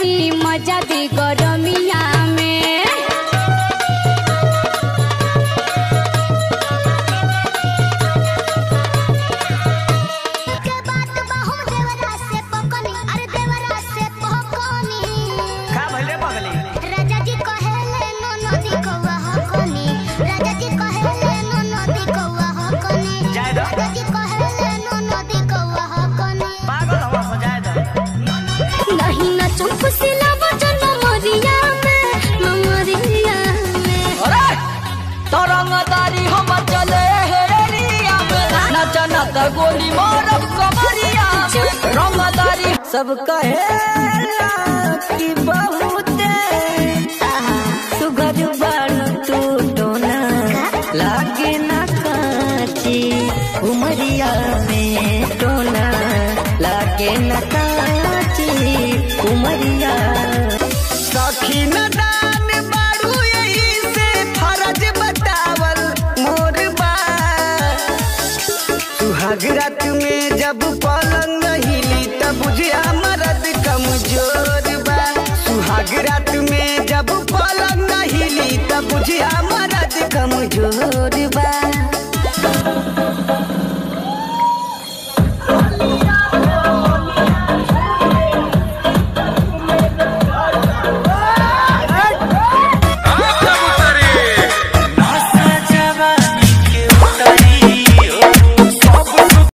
तनी मजा दी गरमिया में के बात बहु देवरा से पकनी अरे देवरा से पकनी का भले बगली राजा जी कहेले नो नदी कौवा हकनी राजा जी कहेले नो नदी कौवा हकनी जाए दो। राजा जी कहेले नो नदी कौवा हकनी पागल हवा हो जाए तो नहीं न चुपसिला बजन मरिया में मरिया में अरे तरंगदारी हम चले हेरिया में नचा नचा गोली मारब कमरिया में। रंगदारी सब कहेला कि बहुते सुगर बारू तू टोना लागे ना काची उमरिया में टोना लागे ना काची उमरिया सखी न दान बारू यही से फरज बतावल मोर बा सुहाग रात में जब पलंग हिली तब बुझिया मरद कमजोर बा सुहाग रात में जब पलंग हिली तब बुझिया मरद कमजोर